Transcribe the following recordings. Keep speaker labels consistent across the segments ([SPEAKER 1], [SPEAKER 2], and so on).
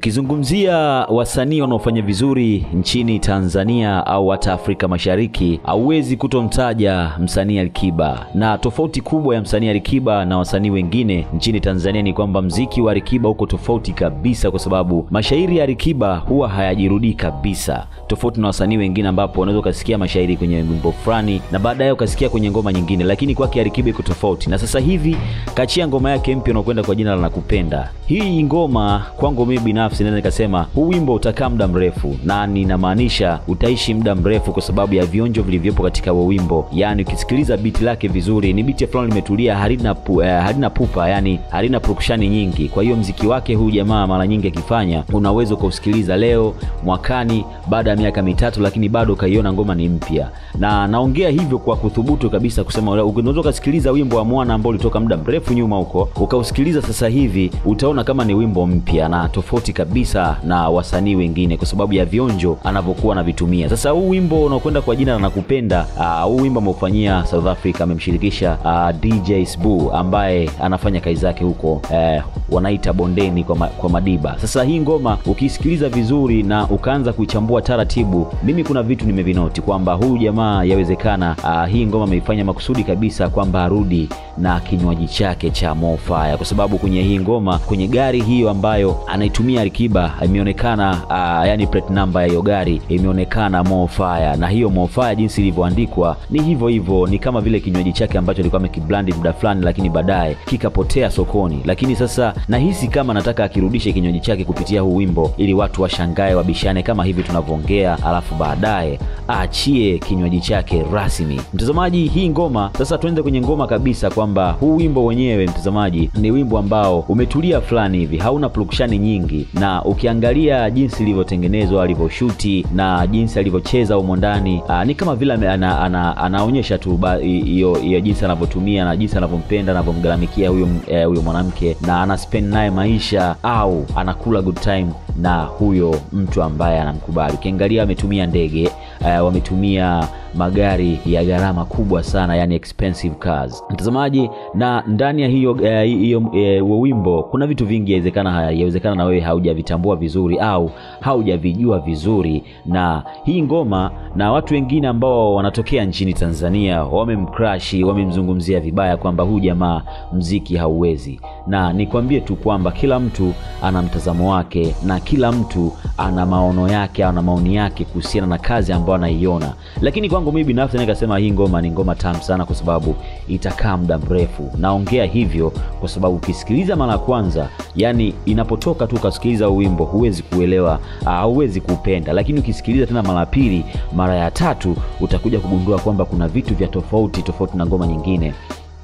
[SPEAKER 1] Ukizungumzia wasanii wanaofanya vizuri nchini Tanzania au hata Afrika Mashariki, hauwezi kutomtaja msanii Alikiba. Na tofauti kubwa ya msanii Alikiba na wasanii wengine nchini Tanzania ni kwamba mziki wa Alikiba uko tofauti kabisa, kwa sababu mashairi ya Alikiba huwa hayajirudii kabisa, tofauti na wasanii wengine ambapo unaweza ukasikia mashairi kwenye wimbo fulani na baadaye ukasikia kwenye ngoma nyingine, lakini kwake Alikiba iko tofauti. Na sasa hivi kachia ngoma yake mpya unaokwenda kwa jina la Nakupenda. Hii ngoma kwangu mimi binafsi naweza nikasema huu wimbo utakaa muda mrefu, na ninamaanisha utaishi muda mrefu kwa sababu ya vionjo vilivyopo katika huo wimbo. Yani ukisikiliza biti lake vizuri, ni biti fulani limetulia, halina pu, eh, halina pupa, yani halina purukushani nyingi. Kwa hiyo mziki wake huu jamaa mara nyingi akifanya, unaweza ukausikiliza leo, mwakani, baada ya miaka mitatu, lakini bado ukaiona ngoma ni mpya. Na naongea hivyo kwa kuthubutu kabisa kusema, unaweza ukasikiliza wimbo wa Mwana ambao ulitoka muda mrefu nyuma huko, ukausikiliza sasa hivi, utaona kama ni wimbo mpya na tofauti kabisa na wasanii wengine kwa sababu ya vionjo anavyokuwa anavitumia. Sasa huu wimbo unaokwenda kwa jina la Nakupenda, uh, huu wimbo ameufanyia South Africa, amemshirikisha uh, DJ Sbu ambaye anafanya kazi zake huko uh, wanaita bondeni kwa, ma, kwa Madiba. Sasa hii ngoma ukisikiliza vizuri na ukaanza kuichambua taratibu, mimi kuna vitu nimevinoti kwamba huyu jamaa yawezekana, uh, hii ngoma ameifanya makusudi kabisa kwamba arudi na kinywaji chake cha Mofaya, kwa sababu kwenye hii ngoma, kwenye gari hiyo ambayo anaitumia Alikiba imeonekana uh, yani plate number ya hiyo gari imeonekana Mofaya, na hiyo Mofaya jinsi ilivyoandikwa ni hivyo hivyo, ni kama vile kinywaji chake ambacho alikuwa amekiblandi muda fulani, lakini baadaye kikapotea sokoni. Lakini sasa nahisi kama nataka akirudishe kinywaji chake kupitia huu wimbo, ili watu washangae, wabishane kama hivi tunavyoongea, alafu baadaye aachie kinywaji chake rasmi. Mtazamaji, hii ngoma sasa, tuende kwenye ngoma kabisa kwamba huu wimbo wenyewe mtazamaji, ni wimbo ambao umetulia fulani hivi, hauna plukshani nyingi, na ukiangalia jinsi ilivyotengenezwa, alivyoshuti na jinsi alivyocheza humo ndani, ni kama vile ana, ana, anaonyesha tu hiyo hiyo jinsi anavyotumia na jinsi anavyompenda anavyomgharamikia huyo eh, huyo mwanamke na ana spend naye maisha au anakula good time na huyo mtu ambaye anamkubali. Ukiangalia ametumia ndege uh, wametumia magari ya gharama kubwa sana, yani expensive cars mtazamaji, na ndani ya hiyo hiyo uh, uh, wimbo kuna vitu vingi, yawezekana yawezekana na wewe haujavitambua vizuri au haujavijua vizuri, na hii ngoma na watu wengine ambao wanatokea nchini Tanzania wamemcrashi, wamemzungumzia vibaya kwamba huyu jamaa mziki hauwezi, na nikwambie tu kwamba kila mtu ana mtazamo wake na kila mtu ana maono yake, ana maoni yake kuhusiana na kazi ambayo anaiona, lakini kwangu mimi binafsi nikasema hii ngoma ni ngoma tamu sana, kwa sababu itakaa muda mrefu. Naongea hivyo kwa sababu ukisikiliza mara ya kwanza, yani inapotoka tu ukasikiliza wimbo huwezi kuelewa, hauwezi kuupenda, lakini ukisikiliza tena mara ya pili, mara ya tatu, utakuja kugundua kwamba kuna vitu vya tofauti tofauti na ngoma nyingine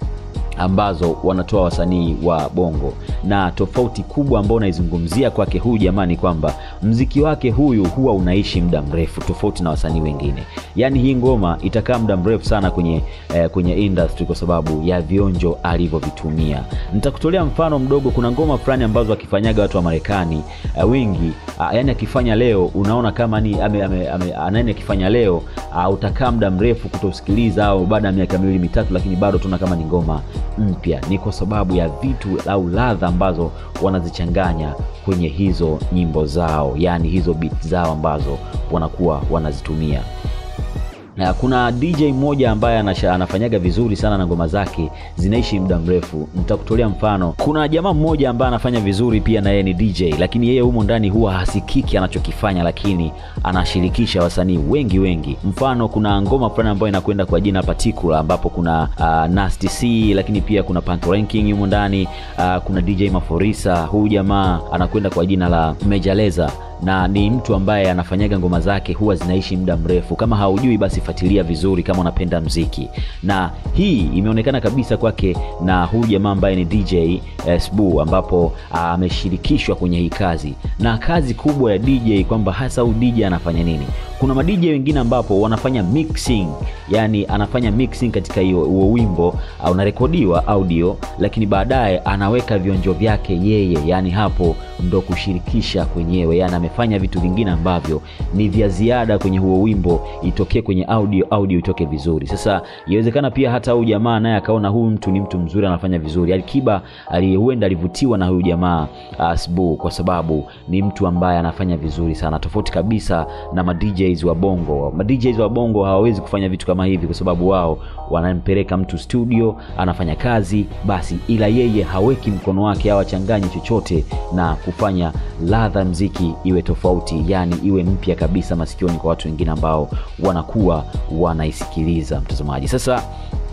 [SPEAKER 1] ambazo wanatoa wasanii wa Bongo, na tofauti kubwa ambayo naizungumzia kwake huyu jamaa ni kwamba mziki wake huyu huwa unaishi muda mrefu tofauti na wasanii wengine. Yaani hii ngoma itakaa muda mrefu sana kwenye eh, kwenye industry kwa sababu ya vionjo alivyovitumia. Nitakutolea mfano mdogo. Kuna ngoma fulani ambazo akifanyaga watu wa Marekani eh, wengi ah, yani akifanya leo unaona kama ni ame, ame, ame, anani akifanya leo ah, utakaa muda mrefu kutosikiliza au baada ya miaka miwili mitatu, lakini bado tuna kama ni ngoma mpya. Ni kwa sababu ya vitu au ladha ambazo wanazichanganya kwenye hizo nyimbo zao, yaani hizo beat zao ambazo wanakuwa wanazitumia. Na kuna DJ mmoja ambaye anafanyaga vizuri sana na ngoma zake zinaishi muda mrefu. Nitakutolea mfano. Kuna jamaa mmoja ambaye anafanya vizuri pia na yeye ni DJ, lakini yeye humo ndani huwa hasikiki anachokifanya, lakini anashirikisha wasanii wengi wengi. Mfano, kuna ngoma fulani ambayo inakwenda kwa jina Particular, ambapo kuna uh, Nasty C, lakini pia kuna Panto Ranking humo ndani uh, kuna DJ Maforisa. Huyu jamaa anakwenda kwa jina la Major Lazer na ni mtu ambaye anafanyaga ngoma zake huwa zinaishi muda mrefu. Kama haujui basi fuatilia vizuri, kama unapenda mziki. Na hii imeonekana kabisa kwake na huyu jamaa ambaye ni DJ eh, Sbu, ambapo ameshirikishwa kwenye hii kazi, na kazi kubwa ya DJ kwamba hasa huyu DJ anafanya nini. Kuna ma DJ wengine ambapo wanafanya mixing, yani anafanya mixing katika hiyo huo wimbo, unarekodiwa audio, lakini baadaye anaweka vionjo vyake yeye, yani hapo ndo kushirikisha kwenyewe, yani amefanya vitu vingine ambavyo ni vya ziada kwenye huo wimbo itokee kwenye audio audio itoke vizuri. Sasa inawezekana pia hata huyu jamaa naye akaona huyu mtu ni mtu mzuri, anafanya vizuri. Alikiba ali, huenda alivutiwa na huyu jamaa uh, Sbu kwa sababu ni mtu ambaye anafanya vizuri sana, tofauti kabisa na ma DJs wa Bongo. Ma DJs wa Bongo hawawezi kufanya vitu kama hivi kwa sababu wao wanampeleka mtu studio, anafanya kazi basi, ila yeye haweki mkono wake au achanganye chochote na kufanya ladha mziki iwe tofauti, yani iwe mpya kabisa masikioni kwa watu wengine ambao wanakuwa wanaisikiliza mtazamaji. Sasa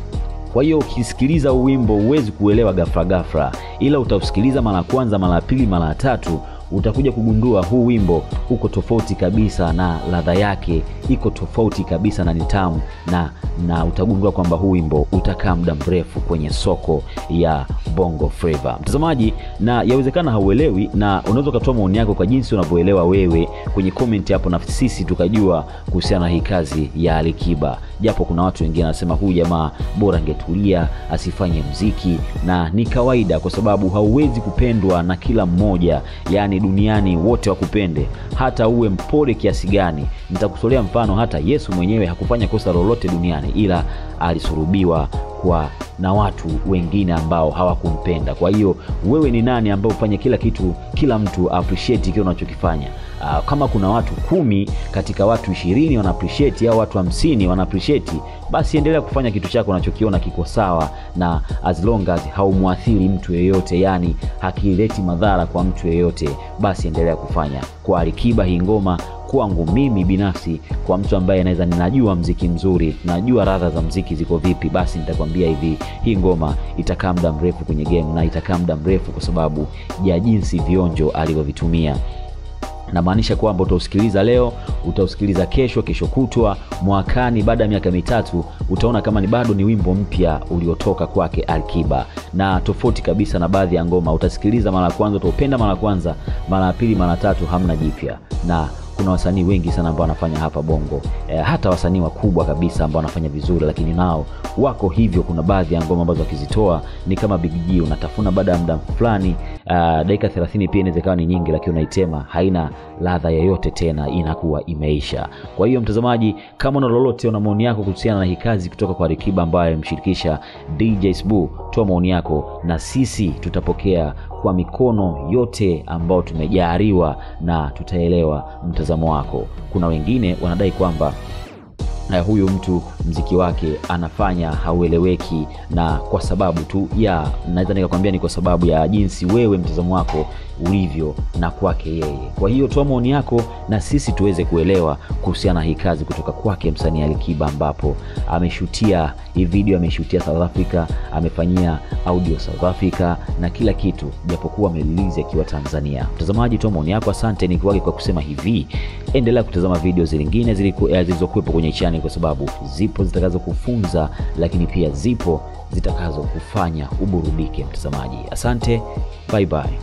[SPEAKER 1] kwa hiyo ukisikiliza wimbo huwezi kuelewa ghafla ghafla, ila utausikiliza mara ya kwanza, mara ya pili, mara ya tatu utakuja kugundua huu wimbo uko tofauti kabisa na ladha yake iko tofauti kabisa na nitamu na na utagundua kwamba huu wimbo utakaa muda mrefu kwenye soko ya Bongo Flava. Mtazamaji, na yawezekana hauelewi, na unaweza ukatoa maoni yako kwa jinsi unavyoelewa wewe kwenye comment hapo, na sisi tukajua kuhusiana na hii kazi ya Alikiba, japo kuna watu wengine wanasema huyu jamaa bora angetulia asifanye mziki, na ni kawaida kwa sababu hauwezi kupendwa na kila mmoja, yani duniani wote wakupende, hata uwe mpole kiasi gani. Nitakusolea mfano, hata Yesu mwenyewe hakufanya kosa lolote duniani, ila alisurubiwa kwa na watu wengine ambao hawakumpenda. Kwa hiyo wewe ni nani ambao ufanye kila kitu, kila mtu appreciate kile unachokifanya? Uh, kama kuna watu kumi katika watu ishirini wana appreciate au watu hamsini wana appreciate, basi endelea kufanya kitu chako unachokiona kiko sawa, na as long as haumwathiri mtu yeyote, yani hakileti madhara kwa mtu yeyote, basi endelea kufanya. Kwa Alikiba hii ngoma kwangu mimi binafsi, kwa mtu ambaye anaweza ninajua mziki mzuri, najua radha za mziki ziko vipi, basi nitakwambia hivi, hii ngoma itakaa muda mrefu kwenye game na itakaa muda mrefu kwa sababu ya jinsi vionjo alivyovitumia namaanisha kwamba utausikiliza leo, utausikiliza kesho, kesho kutwa, mwakani, baada ya miaka mitatu, utaona kama ni bado ni wimbo mpya uliotoka kwake Alikiba, na tofauti kabisa na baadhi ya ngoma. Utasikiliza mara ya kwanza, utaupenda mara ya kwanza, mara ya pili, mara tatu, hamna jipya na kuna wasanii wengi sana ambao wanafanya hapa Bongo e, hata wasanii wakubwa kabisa ambao wanafanya vizuri, lakini nao wako hivyo. Kuna baadhi ya ngoma ambazo wakizitoa ni kama Big G, unatafuna baada ya muda fulani, dakika 30 pia inaweza kawa ni nyingi, lakini unaitema haina ladha yoyote tena, inakuwa imeisha. Kwa hiyo mtazamaji, kama una lolote, una maoni yako kuhusiana na hii kazi kutoka kwa Alikiba ambaye amemshirikisha DJ Sbu, toa maoni yako na sisi tutapokea kwa mikono yote ambao tumejaliwa na tutaelewa mtazamo wako. Kuna wengine wanadai kwamba uh, huyu mtu mziki wake anafanya haueleweki, na kwa sababu tu ya naweza nikakwambia ni kwa sababu ya jinsi wewe mtazamo wako ulivyo na kwake yeye. Kwa hiyo toa maoni yako na sisi tuweze kuelewa kuhusiana na hii kazi kutoka kwake msanii Alikiba, ambapo ameshutia hii video, ameshutia South Africa, amefanyia audio South Africa na kila kitu, japokuwa amerelease akiwa Tanzania. Mtazamaji, toa maoni yako. Asante nikiwage kwa kusema hivi, endelea kutazama video zingine zilizokuwepo kwenye channel, kwa sababu zipo zitakazo kufunza, lakini pia zipo zitakazo kufanya uburudike. Mtazamaji, asante, bye bye.